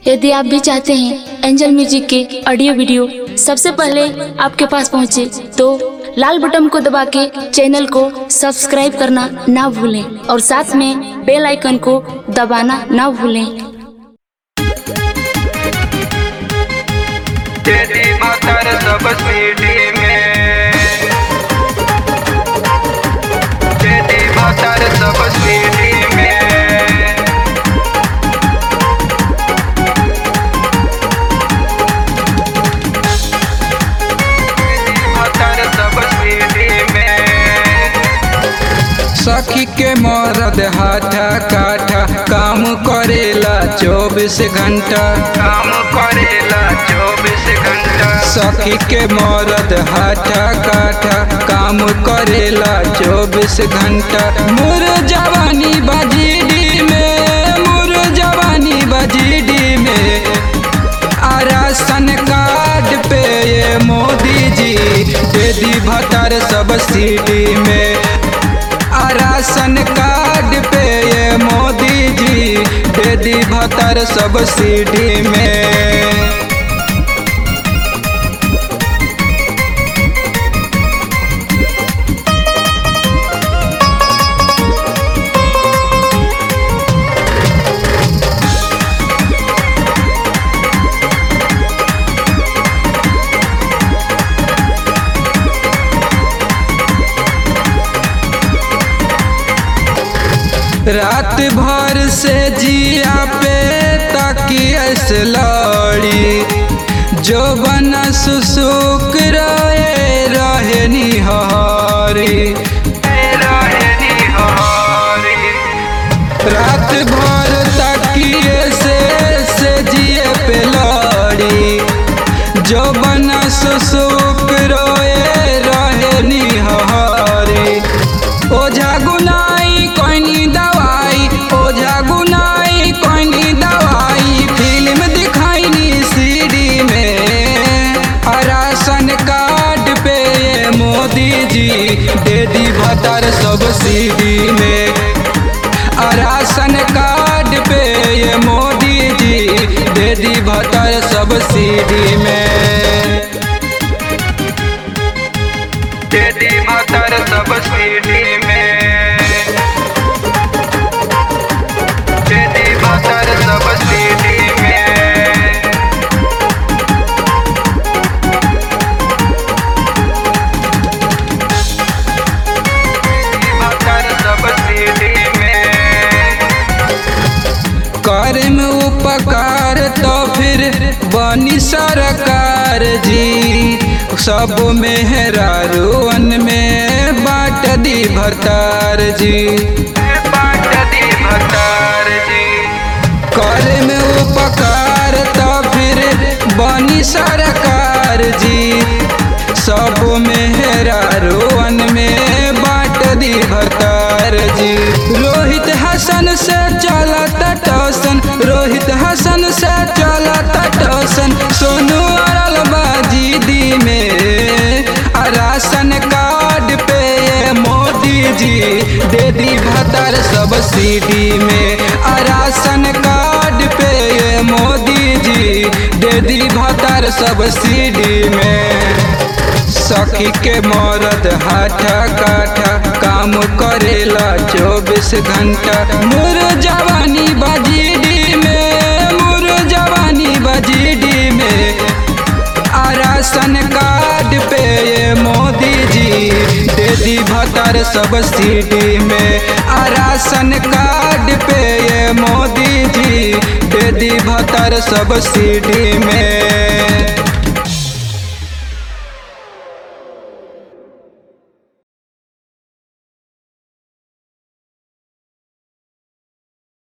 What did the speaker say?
यदि आप भी चाहते हैं एंजल म्यूजिक के ऑडियो वीडियो सबसे पहले आपके पास पहुंचे तो लाल बटन को दबा के चैनल को सब्सक्राइब करना ना भूलें और साथ में बेल आइकन को दबाना ना भूलें तेरी मातर सब सीढ़ी में तेरी मातर सब सीढ़ी में तेरी मातर सब सीढ़ी में सखी के मरद हाथा काठा काम करेला चौबीस घंटा काम करेला चौबीस घंटा सखी के मरद हाथा काठा काम करेला चौबीस घंटा मुर जवानी बजीडी में मुर जवानी बजीडी में आ राशन कार्ड पे ये मोदी जी दे दी भतर सब्सिडी में आ राशन कार्ड पे ये मोदी जी दे दी भतर सब्सिडी में रात भर से जिया पे तकियस लड़ी जो बना सुसुक रहे रहे निहारी रहनी हमारी रात भर तकिए से से जिए पे लड़ी जो बना सुसुक रोए रहे निहारी ओझा गुनाई कोइनी दवाई ओझा गुनाई कोइनी दवाई फिल्म दिखाईनी सीडी में आ राशन कार्ड पे ये मोदी जी दे दी भतर सब सीडी में आ राशन कार्ड पे ये मोदी जी दे दी भतर सब सीडी में तेरी मातर सब सीढ़ी में तेरी मातर सब सीढ़ी में तेरी मातर सब सीढ़ी में कर में उपकार तो फिर बनी सरकार जी सब मेहरारुअन में बाट दी भरतार जी बाट दी भतार जी कर में उपकार तो फिर बनी सरकार जी सब मेहरारुअन में बाट दी भरतार जी रोहित हसन से चलता टोसन रोहित हसन से चलता टोसन सोनू अरल बाजी दी में आ राशन कार्ड पे ये मोदी जी दे दी भतर सब्सिडी में आ राशन कार्ड पे ये मोदी जी दे दी भतर सब्सिडी में सखी के मरद हाथा काठा काम करेला चौबीस घंटा मुर जवानी बजीडी में मुर जवानी बजीडी में आ राशन कार्ड पे ये मोदी जी दे दी भतर सब्सिडी में आ राशन कार्ड पे ये मोदी जी दे दी भतर सब्सिडी में